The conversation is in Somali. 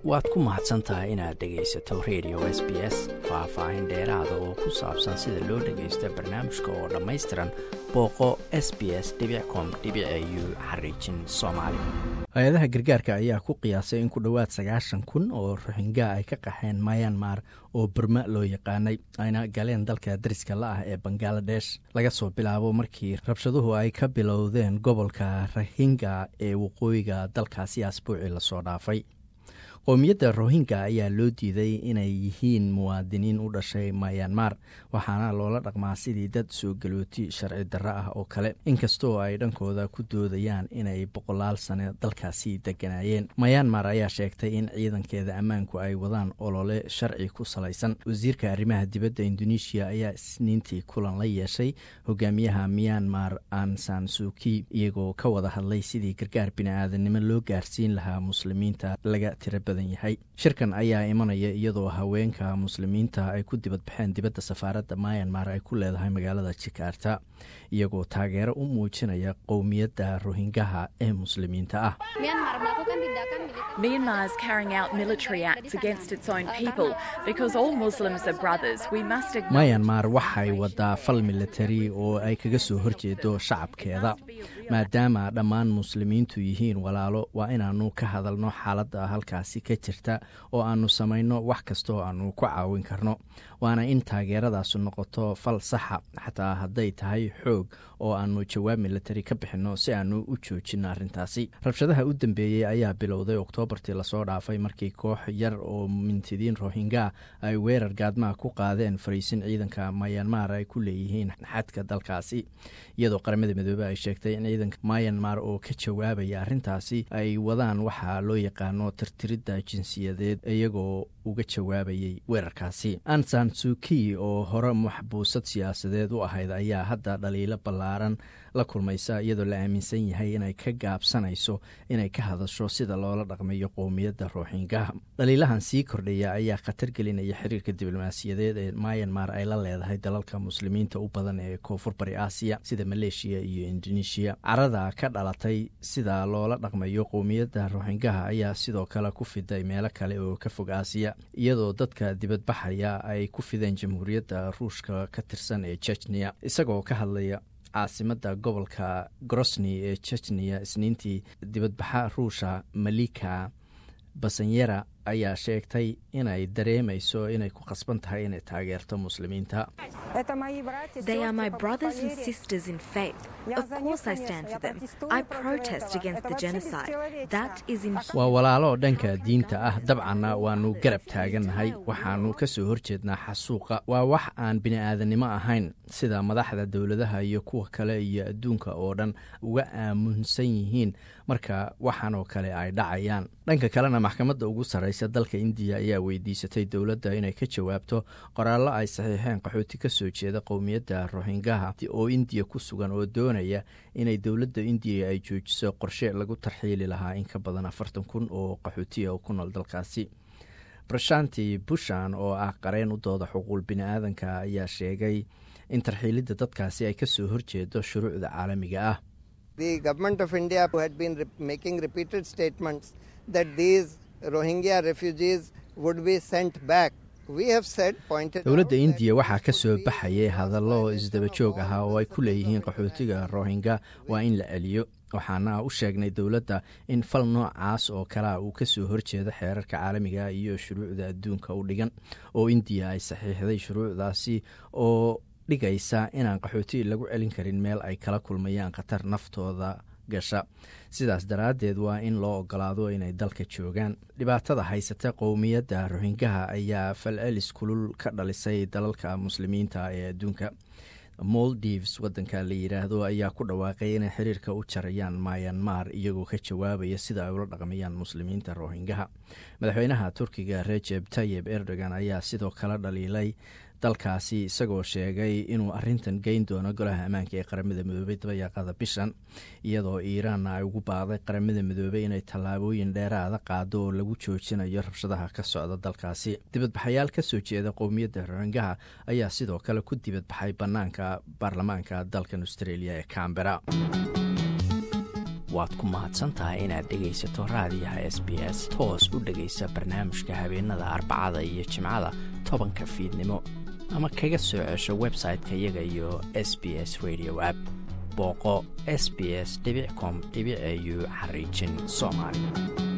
waad ku mahadsan tahay inaad dhegaysato radio s b s faah-faahin dheeraada oo ku saabsan sida loo dhagaysto barnaamijka oo dhammaystiran booqo s b s com u xariijin soomaali hay-adaha gargaarka ayaa ku qiyaasay in ku dhowaad sagaashan kun oo roxinga ay ka qaxeen mayanmar oo burma loo yaqaanay ayna galeen dalka dariska la ah ee bangaladesh laga soo bilaabo markii rabshaduhu ay ka bilowdeen gobolka rahinga ee waqooyiga dalkaasi asbuucii lasoo dhaafay qowmiyadda rohingya ayaa loo diiday inay yihiin muwaadiniin u dhashay mayanmar waxaana loola dhaqmaa sidii dad soo galooti sharci darro ah oo kale inkastoo ay dhankooda ku doodayaan inay boqolaal sane dalkaasi deganaayeen mayanmar ayaa sheegtay in ciidankeeda ammaanku ay wadaan olole sharci ku salaysan wasiirka arrimaha dibadda indonesiya ayaa isniintii kulan la yeeshay hogaamiyaha myanmar ansan suki iyagoo ka wada hadlay sidii gargaar bini-aadanimo loo gaarsiin lahaa muslimiinta laga tira yahay shirkan ayaa imanaya iyadoo haweenka muslimiinta ay ku dibadbaxeen dibadda safaaradda mayanmar ay ku leedahay magaalada jakarta iyagoo taageero u muujinaya qowmiyadda rohingaha ee muslimiinta ah mayanmar waxay wadaa fal militari oo ay kaga soo horjeedo shacabkeeda maadaama dhammaan muslimiintu yihiin walaalo waa inaanu ka hadalno xaaladda halkaasi ka jirta oo aanu samayno wax kastaoo aanu ku caawin karno waana in taageeradaasi noqoto fal saxa xataa hadday tahay xoog oo aanu jawaab militari ka bixinno si aanu u joojinno arrintaasi rabshadaha u dambeeyey ayaa bilowday oktoobartii lasoo dhaafay markii koox yar oo mintidiin rohinga ay weerar gaadmaha ku qaadeen fariisin ciidanka mayanmar ay ku leeyihiin xadka dalkaasi iyadoo qaramada midoobe ay sheegtay in ciidanka mayanmar oo ka jawaabaya arrintaasi ay wadaan waxaa loo yaqaano tirtiridda jinsiyadeed iyagoo uga jawaabayay weerarkaasi ansan suki oo hore maxbuusad siyaasadeed u ahayd ayaa hadda dhaliilo ballaaran la kulmaysa iyadoo la aaminsan yahay inay ka gaabsanayso inay ka hadasho sida loola dhaqmayo qowmiyadda rooxingaha dhaliilahan sii kordhaya ayaa khatar gelinaya xiriirka diblomaasiyadeed ee mayanmar ay la leedahay dalalka muslimiinta u badan ee koonfur bari aasiya sida maleeshiya iyo indonesiya carada ka dhalatay sida loola dhaqmayo qowmiyadda rooxingaha ayaa sidoo kale ku fiday meelo kale oo ka fog aasiya iyadoo dadka dibadbaxaya ay ku fideen jamhuuriyadda ruushka ka tirsan ee jechniya isagoo ka hadlaya caasimada gobolka grosni ee jechniya isniintii dibadbaxa ruusha malika basanyera ayaa sheegtay inay dareemayso inay ku khasban tahay inay taageerto muslimiinta waa walaalo dhanka diinta ah dabcanna waanu garab taagannahay waxaanu ka soo horjeednaa xasuuqa waa wax aan bini-aadannimo ahayn sida madaxda dowladaha iyo kuwa kale iyo adduunka oo dhan uga aamunsan yihiin marka waxaanoo kale ay dhacayaan dhanka kalena maxkamadda ugu sarraysa dalka indiya ayaa weydiisatay dowladda inay ka jawaabto qoraallo ay saxiixeen qaxooti ka soo jeeda qowmiyadda rohingaha oo indiya ku sugan oo doonaya inay dowladda indiya ay joojiso qorshe lagu tarxiili lahaa in ka badan afartan kun oo qaxootiya oo ku nool dalkaasi brashanti bushan oo ah qareen u dooda xuquuq bini-aadanka ayaa sheegay in tarxiilidda dadkaasi ay ka soo horjeedo shuruucda caalamiga ah The government of India had been re- making repeated statements that these Rohingya refugees would be sent back. We have said, pointed dowladda out indiya that waxaa ka soo baxayay hadallo isdaba joog ah oo ay ku leeyihiin qaxootiga rohingya waa in la celiyo waxaana u sheegnay dowladda in fal noocaas oo kalea uu ka soo horjeedo xeerarka caalamiga iyo shuruucda adduunka u dhigan oo indiya ay saxiixday shuruucdaasi oo dhigaysa inaan qaxooti lagu celin karin meel ay kala kulmayaan khatar naftooda gasha sidaas daraaddeed waa in loo ogolaado inay dalka joogaan dhibaatada haysata qowmiyadda rohingaha ayaa falcelis kulul ka dhalisay dalalka muslimiinta ee adduunka moldives wadanka la yidhaahdo ayaa ku dhawaaqay inay xiriirka u jarayaan mayanmar iyagoo ka jawaabaya sida ay ula dhaqmayaan muslimiinta rohingaha madaxweynaha turkiga rejeb tayeb erdogan ayaa sidoo kale dhaliilay dalkaasi isagoo sheegay inuu arintan geyn doono golaha ammaanka ee qaramada midoobey dabayaaqada bishan iyadoo iiraanna ay ugu baaqday qaramada midoobey inay tallaabooyin dheeraada qaado oo lagu joojinayo rabshadaha ka socda dalkaasi dibadbaxayaal ka soo jeeda qowmiyadda rohingaha ayaa sidoo kale ku dibadbaxay bannaanka baarlamaanka dalkan australia ee cambera waad ku mahadsan tahay inaad dhegaysato raadiyaha s b s toos u dhegaysa barnaamijka habeenada arbacada iyo jimcada tobanka fiidnimo ama kaga soo cesho website-ka iyaga iyo s b s radio app booqo s b s com au xariijin soomaali